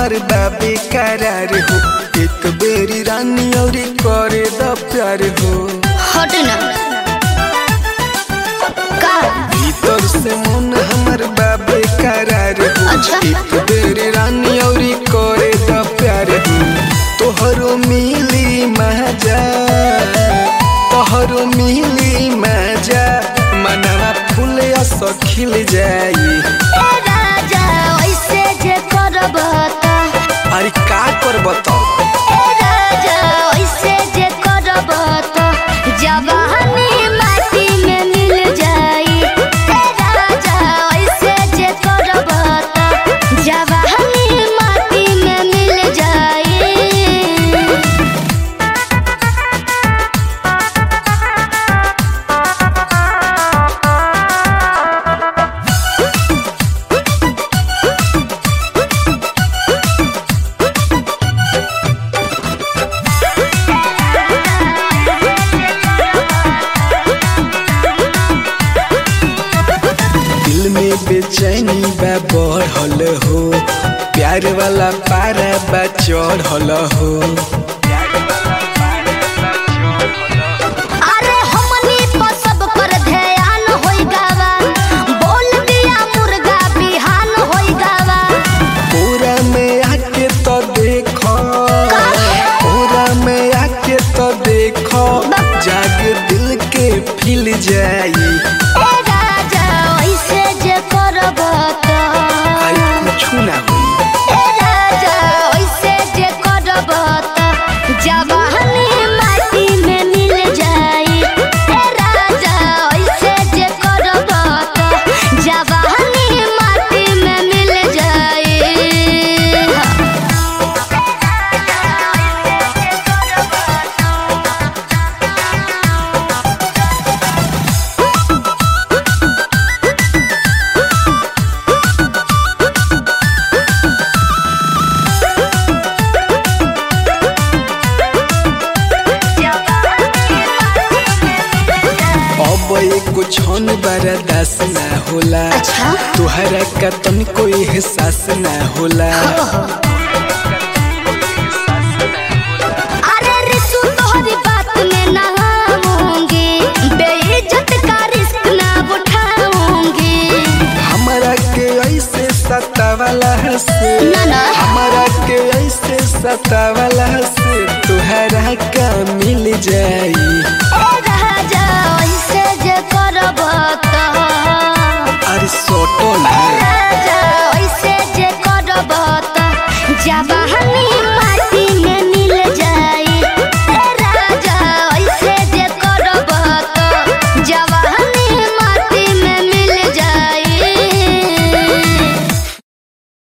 हमर बाबे करार हो एक बेरी रानी और करे द प्यार हो हट ना का भीतर से मन हमर बाबे करार हो अच्छा। एक बेरी रानी और करे द प्यार हो तोहरो मिली मजा तोहरो मिली मजा मनवा फूल अस खिल जाई ए राजा ऐसे जे करब त अरे का कर बताओ ए राजा ऐसे जे करब त जवानी माटी में मिल जाई ए राजा ऐसे जे करब त जवानी माटी में मिल जाई दिल में बेचैनी बा बढ़ल हो प्यार वाला पारा बा चढ़ल हो अरे हमनी पर सब कर ध्यान होई गावा बोल दिया मुर्गा बिहान होई गावा पूरा में आके तो देखो पूरा में आके तो देखो जाग दिल के फिल जाई ए राजा ऐसे जे करब त आई कुछ ना हुई ए राजा ऐसे जे करब त जवानी माटी में मिल जाई ए राजा ऐसे जे करब त जवानी माटी में मिल जाई अब एको क्षण बर्दाश्त ना होला अच्छा तुहरा का तनिको एहसास ना होला अरे रिसु तोहरी बात में ना आऊंगी बेइज्जत का रिस्क ना उठाऊंगी हमारा के ऐसे सतावला से ना ना हमारा के ऐसे सतावला से तुहरा का मिल जाई